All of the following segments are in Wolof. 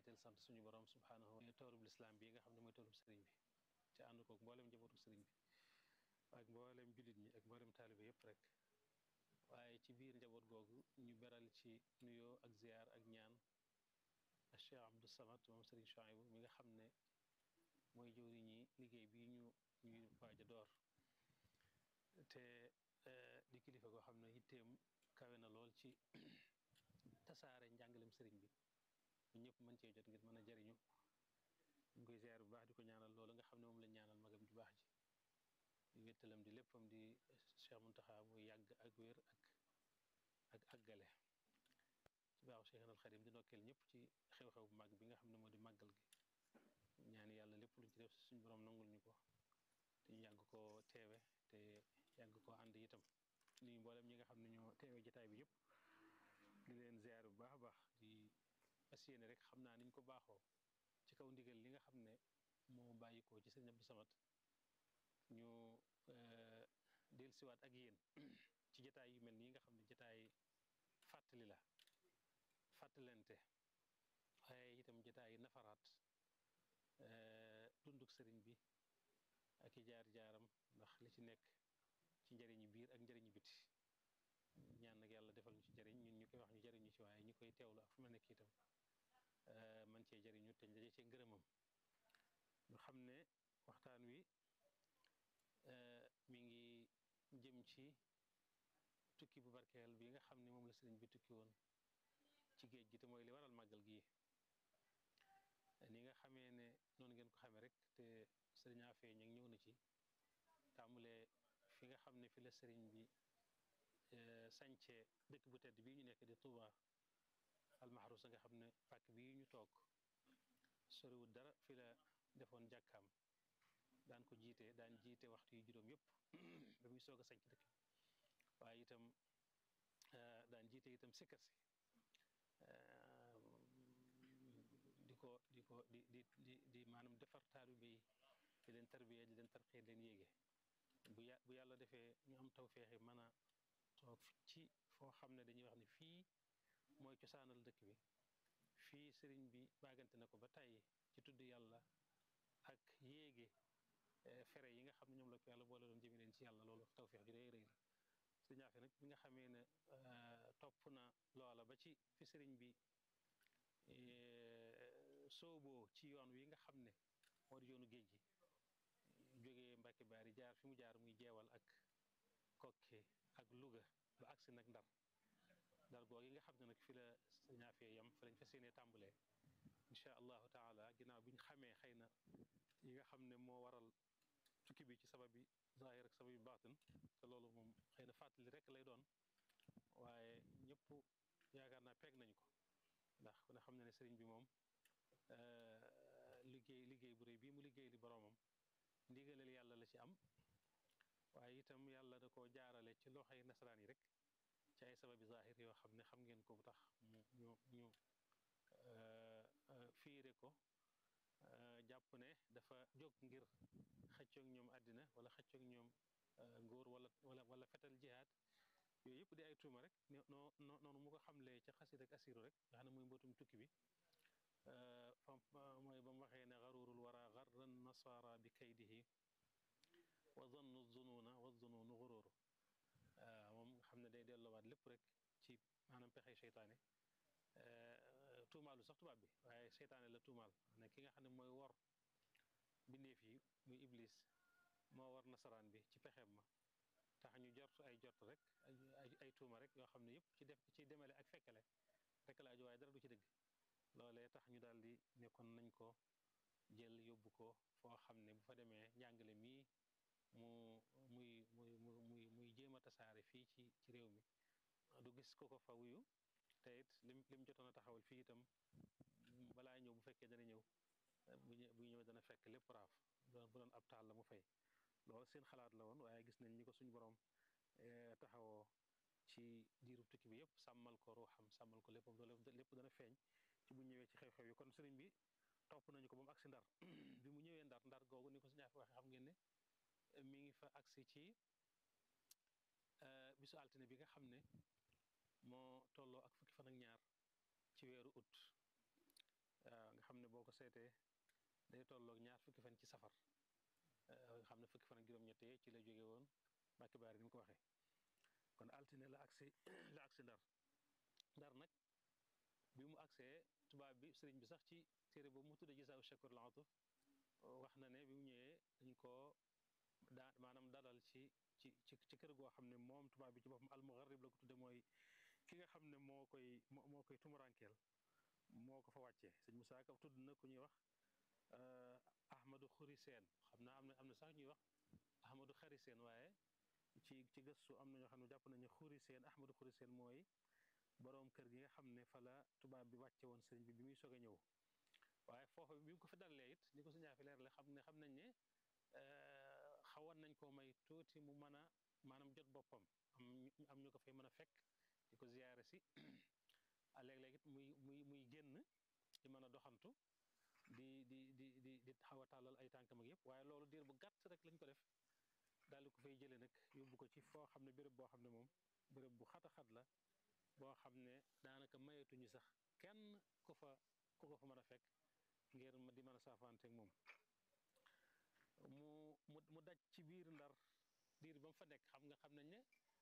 jiital sant suñu borom subhaanahu wa toolub lislaam bi nga xam ne mooy toolub sëriñ bi te ànd koog mboolem njabootu sëriñ bi ak mboolem jullit ñi ak mboolem taalibe yëpp rek waaye ci biir njaboot googu ñu beral ci nuyoo ak ziyaar ak ñaan ak Cheikh Abdou Samad moom sëriñ Chouaïbou mi nga xam ne mooy jëwri ñi liggéey bi ñu ñuy waaj a door te di kilifa goo xam ne yitteem kawe na lool ci tasaare njàngalem sëriñ bi ñu ñëpp mën cee jot ngir mën a jariñu ñu koy ziar bu baax di ko ñaanal loolu nga xam ne moom lañ ñaanal magam ju baax ji di wéttalam di léppam di Cheikh Muntaxa muy yàgg ak wér ak ak àggale ci baaxu Cheikh al Xadim di nokkeel ñëpp ci xew-xew bu màgg bi nga xam ne moo di màggal gi ñaan yàlla lépp luñ ci def suñu borom nangul ñu ko te ñu yàgg koo teewe te yàgg koo ànd itam nuyu mboolem ñi nga xam ne ñoo teewe jotaay bi yëpp di leen ziar bu baax a baax di fas yéene rek xam naa niñ ko baaxoo ci kaw ndigal li nga xam ne moo bàyyikoo ci sëriñ Abdou Samad ñu dellusiwaat ak yéen ci jotaay yu mel nii nga xam ne jotaay fàttali la fàttalente waaye itam jotaay nafaraat dunduk sëriñ bi ak i jaar-jaaram ndax li ci nekk ci njëriñu biir ak njëriñu biti ñaan nag yàlla defal ñu ci jëriñ ñun ñu koy wax ñu jëriñu ci waaye ñu koy teewlu ak fu ma nekk itam man cee jëriñu te daje cee ngërëmam ñu xam ne waxtaan wi mi ngi jëm ci tukki bu barkeel bi nga xam ne moom la sëriñ bi tukki woon ci géej gi te mooy li waral màggal gi ni nga xamee ne noonu ngeen ko xamee rek te sëriñ Afee ña ñëw na ci tàmbalee fi nga xam ne fi la sëriñ bi sañce dëkk bu tedd bii ñu nekk di Touba almaxrusa nga xam ne pàkk bii ñu toog soriwul dara fi la defoon jàkkaam daan ko jiite daan jiite waxtu yu juróom yëpp ba muy soog a sañc dëkk waaye itam daan jiite itam sikkar si di ko di ko di di di di maanaam defar taalibe yi di leen tarbiya di leen tarqiya di leen yéege bu ya bu yàlla defee ñu am tawféexi mën a toog ci foo xam ne dañuy wax ne fii mooy cosaanal dëkk bi fii sëriñ bi baagante na ko ba tey ci tudd yàlla ak yéege fere yi nga xam ne ñoom la ko yàlla boole doon jëme leen ci yàlla loolu tawféex ju rëy rëy la sëriñ Afe nag bi nga xamee ne topp na loola ba ci fi sëriñ bi sooboo ci yoon wi nga xam ne moo di yoonu géej gi jógee Mbàkke Baari jaar fi mu jaar muy jeewal ak Kokke ak Louga ba agsi nag Ndar Ndar googu yi nga xam ne nag fi la ñaafee yam fa lañ fas yéenee tàmbalee incha allahu taala ginnaaw bi ñu xamee xëy na yi nga xam ne moo waral tukki bi ci sabab bi zahir ak sabab bi baatin te loolu moom xëy na fàttali rek lay doon waaye ñëpp yaakaar naa peeg nañu ko ndax ku ne xam ne ne sëriñ bi moom liggéey liggéey bu rëy bii mu liggéey li boroomam ndigalal yàlla la ci am waaye itam yàlla da koo jaarale ci loxoy nasaraan yi rek ci ay sababi zahir yoo xam ne xam ngeen ko bu tax mu ñu ñu fiire ko jàpp ne dafa jóg ngir xëccoog ñoom àddina wala xëccoog ñoom nguur wala wala wala fetal jihaad yooyu yëpp di ay tuuma rek noo noonu mu ko xamlee ca xasid ak asiru rek nga xam ne muy mbootum tukki bi mooy ba mu waxee ne garurul wara garran nasara bi kaydihi wa zannu zunuuna wa zunuunu gururu moom nga xam ne day delloowaat lépp rek ci maanaam pexey seytaane tuumaalu sax tubaab bi waaye seytaane la tuumaal ne ki nga xam ne mooy wor bindeef yi muy iblis moo war nasaraan bi ci pexeem ma tax ñu jort ay jort rek ay ay tuuma rek yoo xam ne yëpp ci def ci demale ak fekkale rek la aju waaye dara du ci dëgg loolee tax ñu daal di nekkoon nañ ko jël yóbbu ko foo xam ne bu fa demee njàngale mii mu muy muy muy muy jéem a tasaare fii ci ci réew mi du gis ko ko fa wuyu te it lim lim jotoon a taxawal fii itam balaa ñëw bu fekkee dana ñëw bu bu ñëw dana fekk lépp raaf bu doon ab taal la mu fay loolu seen xalaat la woon waaye gis nañ ñi ko suñu borom taxawoo ci diirub tukki bi yëpp sàmmal ko ruuxam sàmmal ko léppam lépp dana feeñ ci bu ñëwee ci xew-xew yi kon sëriñ bi topp nañu ko ba mu agsi ndar bi mu ñëwee ndar ndar googu ni ko suñu waxee xam ngeen ne mi ngi fa agsi ci bisu altine bi nga xam ne moo tolloo ak fukki fan ak ñaar ci weeru août waaw nga boo ko seetee day tolloog ñaar fukki fan ci safar nga xam ne fukki fan ak juróom-ñett ci la jóge woon Mbàkke Baari ni mu ko waxee kon altine la agsi la agsi ndar ndar nag bi mu agsee tubaab bi sëriñ bi sax ci téere boobu mu tudde Gisaaw Shakur Laatuf wax na ne bi mu ñëwee dañ koo daa maanaam dalal ci ci ci ci kër goo xam ne moom tubaab bi ci boppam almugarrib la ko tudde mooy ki nga xam ne moo koy moo koy tumurankeel moo ko fa wàccee sëñ Musaa Ka tudd na ku ñuy wax Ahmadou Xuri Seen xam naa am na am na sax ñuy wax Ahmadou Xari Seen waaye ci ci gëstu am na ñoo xam ne jàpp nañu Xuri Seen Ahmadou Xuri Seen mooy boroom kër gi nga xam ne fa la tubaab bi wàcce woon sëriñ bi bi muy soog a ñëw waaye foofa bi mu ko fi dalalee it ni ko si ñaafi leer la xam ne xam nañ ne xawoon nañ koo may tuuti mu mën a maanaam jot boppam am am ñu ko fay mën a fekk di ko ziyaare si léeg-léeg it muy muy muy génn di mën a doxantu di di di di di xaw a tàllal ay tànkam ak yëpp waaye loolu diir bu gàtt rek lañ ko def daal di ko fay jëlee nag yóbbu ko ci foo xam ne béréb boo xam ne moom béréb bu xat a xat la boo xam ne daanaka mayetuñu sax kenn ku fa ku ko fa mën a fekk ngir di mën a saafaanteeg moom mu mu mu daj ci biir ndar diir ba mu fa nekk xam nga xam nañ ne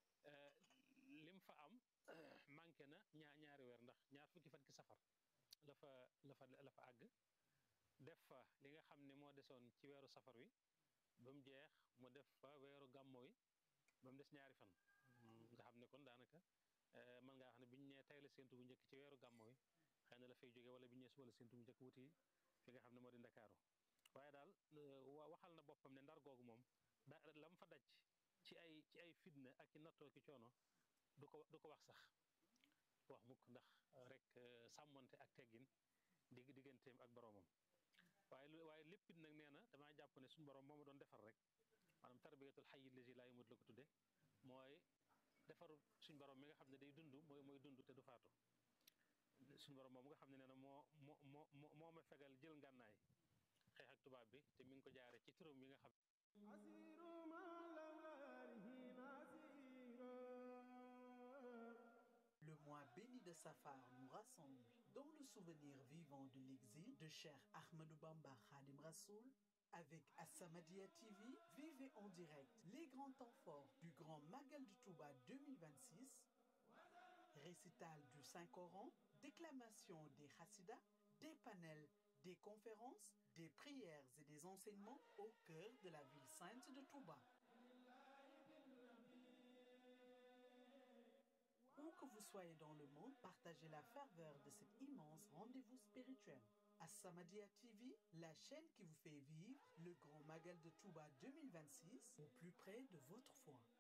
lim fa am manqué na ñaa ñaari weer ndax ñaar fukki fan ki safar la fa la fa la fa àgg def fa li nga xam ne moo desoon ci weeru safar wi ba mu jeex mu def fa weeru gàmmo wi ba mu des ñaari fan nga xam ne kon daanaka mën ngaa xam ne biñu nee tey la séntu bu njëkk ci weeru gàmmo wi xëy na la fay jóge wala biñu nee suba la séntu bu njëkk wuti fi nga xam ne moo di ndakaaru waaye daal waxal na boppam ne ndar googu moom da lam fa daj ci ay ci ay fitna ak ci nattoo ki coono du ko du ko wax sax wax mukk ndax rek sàmmonte ak teggin dig digganteem ak boroomam waaye waaye léppit nag nee na damaa jàpp ne suñu borom moo ma doon defar rek maanaam tarbiyatul xayyi lazi laa yamut la ko tudde mooy defaru suñ borom mi nga xam ne day dund mooy mooy dund te du faatu suñu borom moom nga xam ne nee na moo moo moo moo ma fegal jël ngànnaay xeex ak tubaab bi te mi ngi ko jaare ci turam yi nga xam Le mois béni de Safar nous rassemble dans le souvenir vivant de l'exil de Cheikh Ahmadou Bamba Khadim Rassoul avec As-Samadiyya TV, vivez en direct les grands temps forts du Grand Magal de Touba 2026, récital du Saint-Coran, déclamation des Hassidas, des panels, des conférences, des prières et des enseignements au cœur de la ville sainte de Touba. Où que vous soyez dans le monde, partagez la ferveur de cet immense rendez-vous spirituel. As-Samadiyya TV, la chaîne qui vous fait vivre le grand Magal de Touba 2026 au plus près de votre foi.